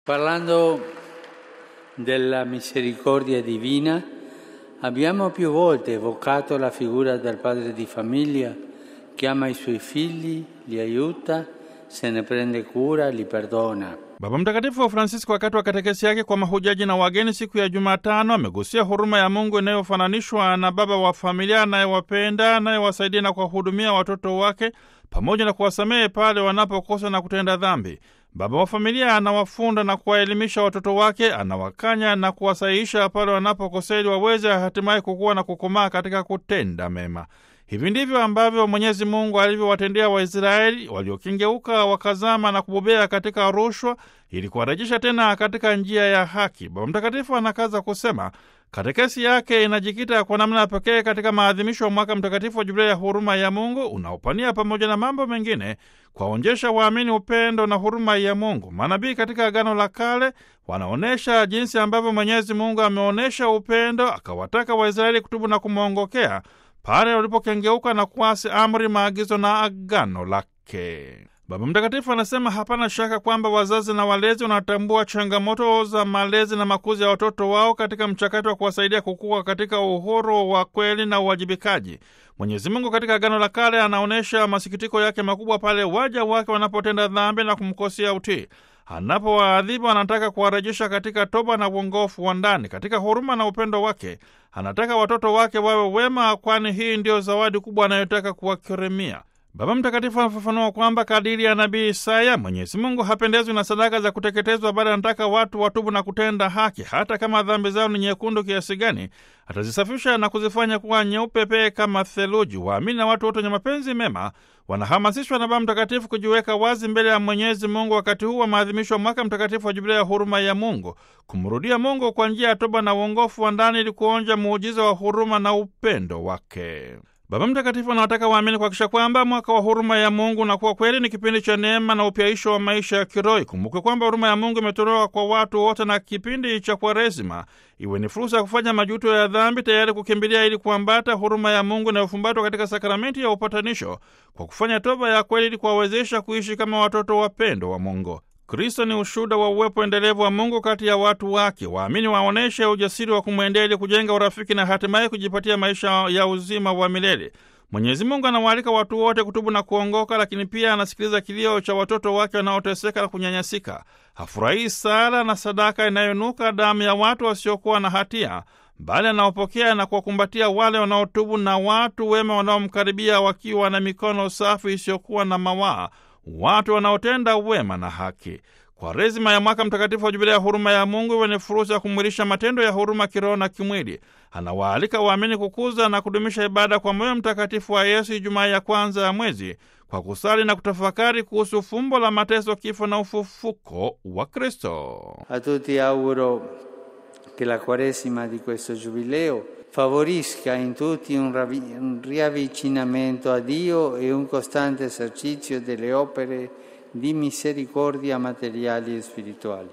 Parlando della misericordia divina, abbiamo più volte evocato la figura del padre di famiglia che ama i suoi figli, li aiuta, se ne prende cura, li perdona. Baba Mtakatifu Francisco wakati wa katekesi yake kwa mahujaji na wageni siku ya Jumatano amegusia huruma ya Mungu inayofananishwa na baba wa familia anayewapenda, anayewasaidia na kuwahudumia watoto wake pamoja na kuwasamehe pale wanapokosa na kutenda dhambi. Baba wa familia anawafunda na kuwaelimisha watoto wake, anawakanya na kuwasahihisha pale wanapokosea ili waweze hatimaye kukuwa na kukomaa katika kutenda mema. Hivi ndivyo ambavyo Mwenyezi Mungu alivyowatendea Waisraeli waliokengeuka wakazama na kubobea katika rushwa ili kuwarejesha tena katika njia ya haki. Baba Mtakatifu anakaza kusema katekesi yake inajikita kwa namna ya pekee katika maadhimisho ya mwaka mtakatifu wa Jubilei ya huruma ya Mungu unaopania pamoja na mambo mengine kuwaonyesha waamini upendo na huruma ya Mungu. Manabii katika Agano la Kale wanaonyesha jinsi ambavyo Mwenyezi Mungu ameonyesha upendo, akawataka Waisraeli kutubu na kumwongokea pale walipokengeuka na kuasi amri, maagizo na agano lake. Baba Mtakatifu anasema hapana shaka kwamba wazazi na walezi wanatambua changamoto za malezi na makuzi ya watoto wao katika mchakato wa kuwasaidia kukua katika uhuru wa kweli na uwajibikaji. Mwenyezi Mungu katika Agano la Kale anaonyesha masikitiko yake makubwa pale waja wake wanapotenda dhambi na kumkosea utii. Anapowaadhibu anataka kuwarejesha katika toba na uongofu wa ndani. Katika huruma na upendo wake anataka watoto wake wawe wema, kwani hii ndiyo zawadi kubwa anayotaka kuwakirimia. Baba Mtakatifu anafafanua kwamba kadiri ya nabii Isaya, Mwenyezi Mungu hapendezwi na sadaka za kuteketezwa, bali anataka watu watubu na kutenda haki. Hata kama dhambi zao ni nyekundu kiasi gani, atazisafisha na kuzifanya kuwa nyeupe pee kama theluji. Waamini na watu wote wenye mapenzi mema wanahamasishwa na Baba Mtakatifu kujiweka wazi mbele ya Mwenyezi Mungu wakati huu wa maadhimisho ya mwaka mtakatifu wa Jubilei ya huruma ya Mungu, kumrudia Mungu kwa njia ya toba na uongofu wa ndani ili kuonja muujiza wa huruma na upendo wake. Baba Mtakatifu anawataka waamini kuhakikisha kwamba mwaka wa huruma ya Mungu unakuwa kweli ni kipindi cha neema na upyaisho wa maisha ya kiroho. Ikumbukwe kwamba huruma ya Mungu imetolewa kwa watu wote, na kipindi cha Kwaresima iwe ni fursa ya kufanya majuto ya dhambi, tayari kukimbilia ili kuambata huruma ya Mungu inayofumbatwa katika sakramenti ya upatanisho, kwa kufanya toba ya kweli ili kuwawezesha kuishi kama watoto wapendo wa Mungu. Kristo ni ushuhuda wa uwepo endelevu wa Mungu kati ya watu wake. Waamini waonyeshe ujasiri wa kumwendea ili kujenga urafiki na hatimaye kujipatia maisha ya uzima wa milele. Mwenyezi Mungu anawaalika watu wote kutubu na kuongoka, lakini pia anasikiliza kilio cha watoto wake wanaoteseka na kunyanyasika. Hafurahii sala na sadaka inayonuka damu ya watu wasiokuwa na hatia, bali anaopokea na kuwakumbatia wale wanaotubu na watu wema wanaomkaribia wakiwa na mikono safi isiyokuwa na mawaa watu wanaotenda wema na haki. Kwaresima ya mwaka mtakatifu wa Jubilei ya huruma ya Mungu iwe ni fursa ya kumwilisha matendo ya huruma kiroho na kimwili. Anawaalika waamini kukuza na kudumisha ibada kwa moyo mtakatifu wa Yesu Ijumaa ya kwanza ya mwezi kwa kusali na kutafakari kuhusu fumbo la mateso, kifo na ufufuko wa Kristo. A tutti auguro che la Quaresima di questo Giubileo favorisca in tutti un, ravi- un riavvicinamento a Dio e un costante esercizio delle opere di misericordia materiali e spirituali.